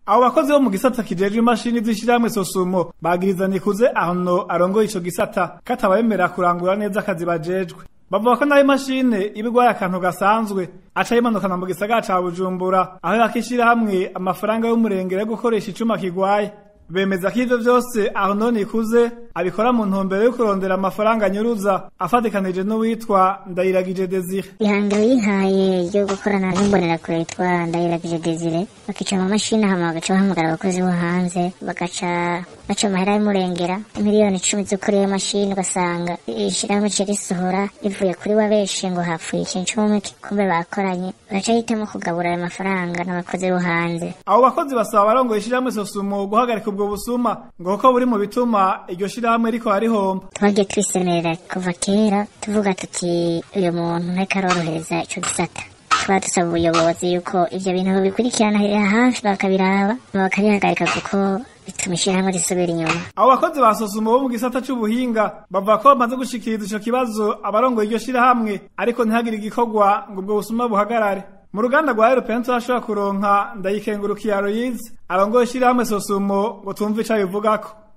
abo bakozi bo mu gisata kijejwe imashini z'ishirahamwe sosumo bagiriza nikuze ahono arongoye ico gisata katabemera kurangura neza akazi bajejwe bavuga ko nayo imashine iba igwaye akantu gasanzwe aca yimanukana mu gisagara ca bujumbura aho yakishira hamwe amafaranga y'umurengera yo gukoresha icuma kigwaye bemeza ko ivyo vyose aho none ikuze abikora mu ntumbero yo kurondera amafaranga anyuruza afatikanije n'uwitwa ndayiragije desire ihangiro yihaye ryo gukorana n'imbonerakure yitwa ndayiragije desire bakica mu mashini hama bagaca bahamagara abakozi bo hanze bagaca baca amahera y'umurengera miliyoni icumi zo kuri iyo mashini ugasanga ishirahamwe rica risohora rivuye kuri wa benshi ngo hapfuye ikintu c'umwe kumbe bakoranye bagaca hitamo kugabura ayo mafaranga n'abakozi bo hanze abo bakozi basaba abarongoye ishirahamwe sosumo guhagarika ubwo busuma ngo kuko buri mu bituma iryo shirahamwe riko harihomba twagiye twisemerera kuva kera tuvuga tuti uyu muntu ntariko arorohereza ico gisata tukaba dusaba ubuyobozi yuko ivyo bintu bikurikirana hafi bakabiraba bakabihagarika kuko bituma ishirahamwe risubira inyuma abo bakozi ba sosumo bo mu gisata c'ubuhinga bavuga ko bamaze gushikiriza ico kibazo abarongoye iryo shirahamwe ariko ntihagire igikorwa ngo ubwo busuma buhagarare mu ruganda rwa European turashobora kuronka ndayikengurukiye Aloyize arongoye ishirahamwe sosumo ngo tumve ico abivugako